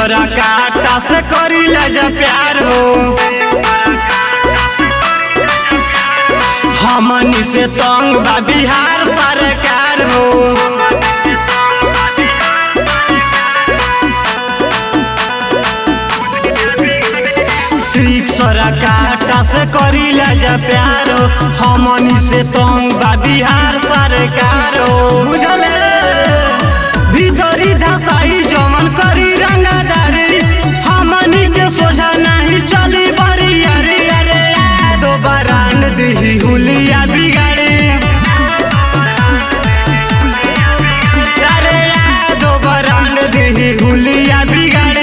सोरा काटा से करी जा प्यार हो हमनी से तंग बा बिहार सरकार हो सोरा काटा से करी जा प्यार हो हमनी से तंग बा बिहार सरकार हो बुझले भीतरी धसाई जमन करी रंगादारी हमनी के सोझा नहीं चली बरी अरे अरे दो बरान दी हुलिया बिगाड़े अरे दो बरान दी हुलिया बिगाड़े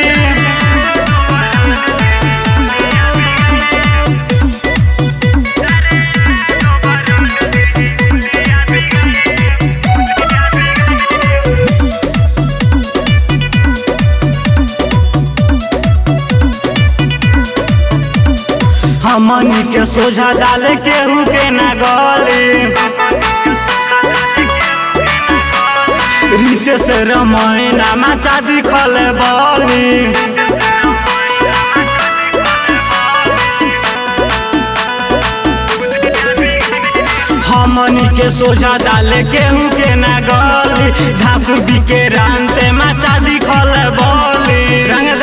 हमनी के सोझा डाले केहू के ना गली रीते से रमैना माचा दिखल बली हमनी के सोझा डाले केहू के ना गली घास बिके रानते माचा दिखल बली रंग